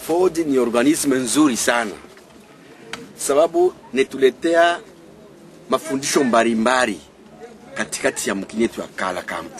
Ford ni organisme nzuri sana, sababu netuletea mafundisho mbalimbali katikati ya mkini yetu ya Kala Camp.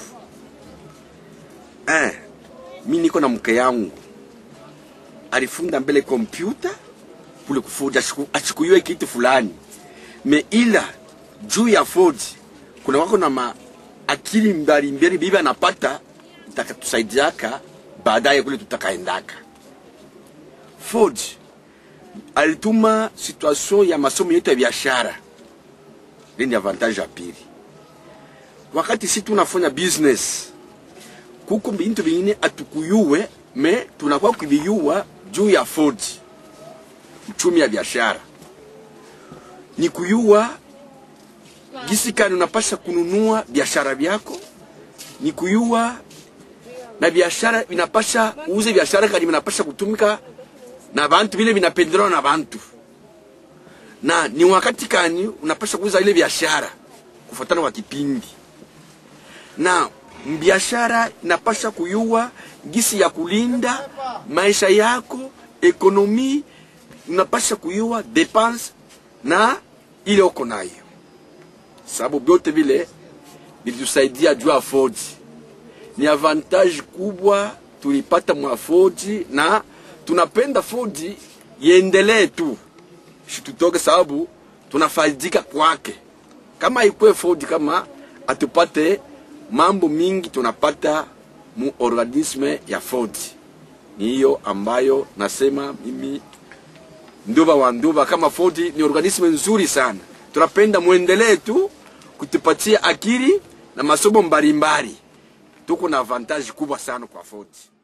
Eh, mi niko na mke yangu alifunda mbele kompyuta kule kufuja, achikuyue kitu fulani me, ila juu ya Ford kuna wako na ma akili mbalimbali bibi anapata itakatusaidiaka baadaye kule tutakaendaka. Ford alituma situation ya masomo yetu ya biashara, ni avantage ya pili. Wakati si tunafanya business, kuko bintu bingine atukuyuwe me tunakuwa kuviyua juu ya Ford. Uchumi ya biashara ni kuyua gisi kani unapasha kununua biashara vyako, ni kuyua na biashara vinapasha uuze biashara kani vinapasha kutumika na bantu vile vinapendelewa na bantu, na ni wakati kani unapasha kuuza ile biashara kufuatana kwa kipindi, na biashara inapasha kuyua gisi ya kulinda maisha yako, ekonomi unapasha kuyua depense na ile uko nayo, sababu vyote vile vilitusaidia juu ya Ford. Ni avantage kubwa tulipata mwa Ford na tunapenda Ford iendelee tu, situtoke sababu tunafaidika kwake. Kama ikwe Ford, kama atupate mambo mingi tunapata mu organisme ya Ford. Ni hiyo ambayo nasema mimi nduba wa nduba, kama Ford ni organisme nzuri sana, tunapenda muendelee tu kutupatia akili na masomo mbalimbali. Tuko na avantage kubwa sana kwa Ford.